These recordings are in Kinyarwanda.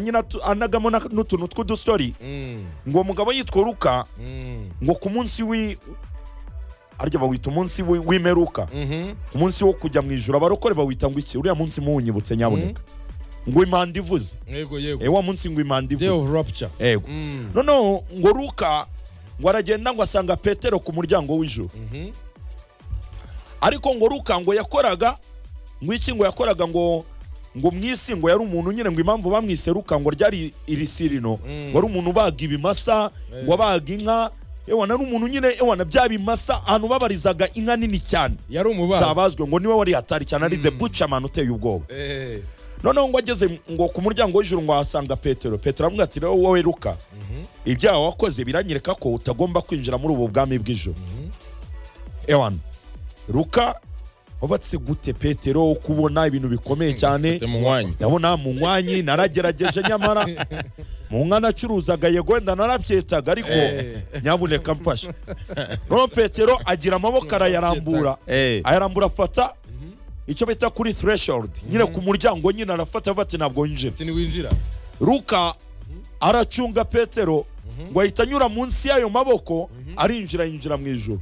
nyine atu- anagamo na- n'utuntu tw'udusori ngo uwo mugabo yitwa ruka ngo ku munsi wi arya bawita umunsi wi- w'imperuka umunsi wo kujya mu ijoro abarokore bawita ngo iki uriya munsi muwunyibutse nyabuneka ngo impanda ivuze yego yego Eh, wa munsi ngo impanda day of ivuze rapture yego Mm. noneho ngo ruka ngo aragenda ngo asanga petero ku muryango w'ijoro Mhm. ariko ngo ruka ngo yakoraga ngo iki ngo yakoraga ngo ngo mu isi ngo yari umuntu nyine ngo impamvu bamwise ruka ngo ryari irisirino Mm. ngo ari umuntu ubaga ibimasa ngo abaga inka ewana ari umuntu nyine ewana bya bimasa ahantu babarizaga inka nini cyane yari umubazi zabazwe ngo niwe wari hatari cyane ari the bucaman uteye ubwoba Eh. noneho ngo ageze ngo ku muryango w'ijuru ngo ahasanga petero petero aramubwira ati rero wowe ruka ibyaha wakoze biranyereka ko utagomba kwinjira muri ubu bwami bw'ijoro ewana ruka wabatse gute petero kubona ibintu bikomeye cyane Ufite mu mwanya ndabona mu mwanya naragerageje nyamara mu nka nacuruzaga yego wenda narabyetaga ariko Eh. nyabuneka mfasha noneho petero agira amaboko arayarambura Eh. ayarambura afata icyo bita kuri threshold nyine ku muryango nyine arafata avuga ati ntabwo yinjira ati niwinjira ruka aracunga petero ngo ahita anyura munsi y'ayo maboko arinjira yinjira mu ijoro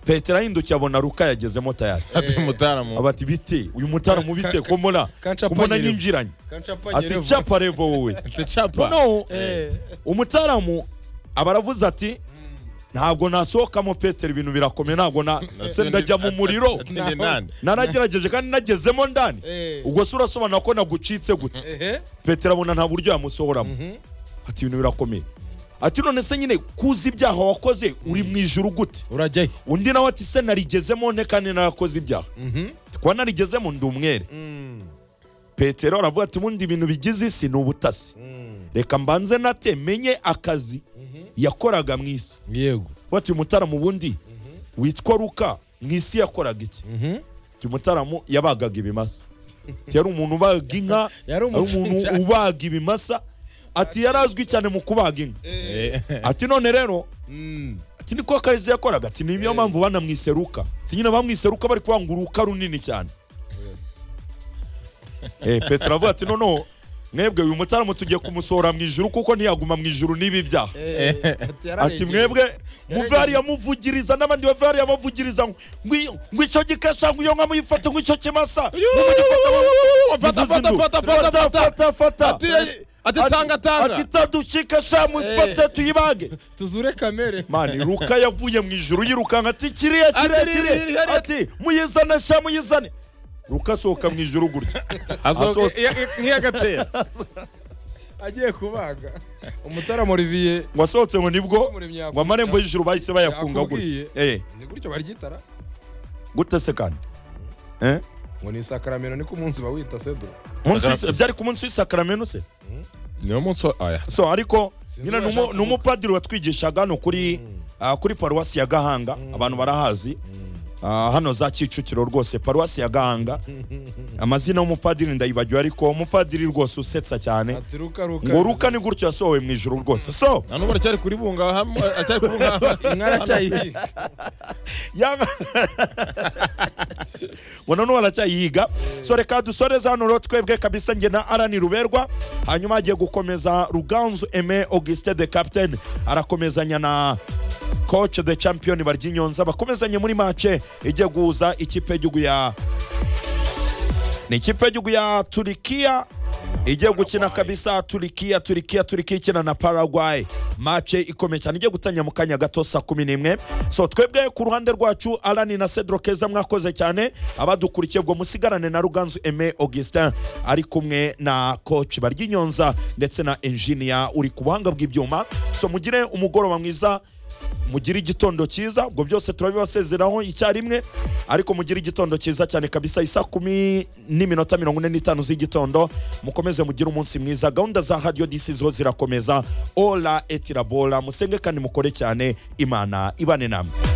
petero ahindukiye abona ruka yagezemo tayari ati mutaramu aba ati bite uyu mutaramu bite kumona kancapa kumona nyerevu. nyinjiranye kancapa ati nyerevu. capa revo wowe ati capa noneho Eh. umutaramu aba aravuze ati ntabwo nasohokamo petero ibintu birakomeye ntabwo na se ndajya mu muriro ati njye nande naragerageje kandi nagezemo ndani Eh. ubwo se urasobanura ko nagucitse gute Ehe. petero abona nta buryo yamusohoramo ati ibintu birakomeye ati none se nyine kuzi ibyaha wakoze uri mu ijuru gute urajyayo undi nawe ati se narigezemo nte kandi narakoze ibyaha kuba narigezemo ndi umwere petero aravuga ati ubundi ibintu bigize isi ni ubutasi reka mbanze nate menye akazi yakoraga mu isi yego bati uyu mutaramu ubundi witwa ruka mu isi yakoraga iki uyu mutaramu yabagaga ibimasa Ati, yari umuntu ubaga inka Yari yari umucungagereza. umuntu ubaga ibimasa ati yari azwi cyane mu kubaga inka ati none rero Mm. ati niko akazi yakoraga ati niyo mpamvu banamwise ruka ati nyine bamwise ruka bari kuvuga ngo uruka runini cyane Eh, petero avuga ati noneho mwebwe uyu mutaramu tugiye kumusohora mu ijuru kuko ntiyaguma mu ijuru n'ibi byaha ati mwebwe muve hariya muvugiriza n'abandi bave hariya bavugiriza ngo iyo- ngo icyo gikesha ngo iyo nka muyifate ngo icyo kimasa Fata, fata, fata, fata, fata. Ati, ati tanga tanga atitadushika sha muyifate tuyibage tuzure kamere mani ruka yavuye mu ijuru yirukanka ati kiriya kirekire ririya, ati muyizane sha muyizane ruka asohoka mu ijuru gutya asohoke Asohotse. nk'iyagatera agiye kubaga umutaramu olivier ngo asohotse ngo nibwo Umuremyi yakubita. ngo amarembo y'ijuru bahise bayafunga Yakubwiye. gutya Eh, ni gutyo baryitara gute se kandi Eh? ngo ni isakaramento niko umunsi bawita sedro Munsi w'is- byari ku munsi w'isakaramento se niyo munsi wa- aya so ariko Sinzi nyine uwo ni umu- yashaka ni umupadiri watwigishaga hano kuri ah, kuri paruwasi ya gahanga abantu barahazi Ah, hano za kicukiro rwose paruwasi ya gahanga amazina y'umupadiri ndayibagiwe ariko umupadiri rwose usetsa cyane ati ruka ruka ngo ruka ni gutyo yasohowe mu ijuru rwose so nta n'ubu aracyari kuri bunga hamwe aracyari kuri bunga nkaracyayihinga yaba ngo noneho aracyayiga so reka dusoreze hano rero twebwe kabisa njye na arani ruberwa hanyuma hagiye gukomeza ruganzu eme augustin de capitaine arakomezanya na coach de champion baryinyonza bakomezanye muri mace ijya guhuza ikipe y'igihugu ya ni ikipe y'igihugu ya turikiya igiye gukina kabisa turikiya turikiya turikiya ikina na paraguay mace ikomeye cyane igiye gutangira mu kanya gato saa kumi n'imwe so twebwe ku ruhande rwacu arani na cedro keza mwakoze cyane abadukurikiye ubwo musigarane na ruganzu eme augustin ari kumwe na coach baryinyonza ndetse na engineer uri ku buhanga bw'ibyuma so mugire umugoroba mwiza mugire igitondo cyiza ubwo byose turabibasezeraho icyarimwe ariko mugire igitondo cyiza cyane kabisa isa kumi n'iminota mirongo ine n'itanu z'igitondo mukomeze mugire umunsi mwiza gahunda za hadiyo disi zo zirakomeza ola etirabora musenge kandi mukore cyane imana ibane namwe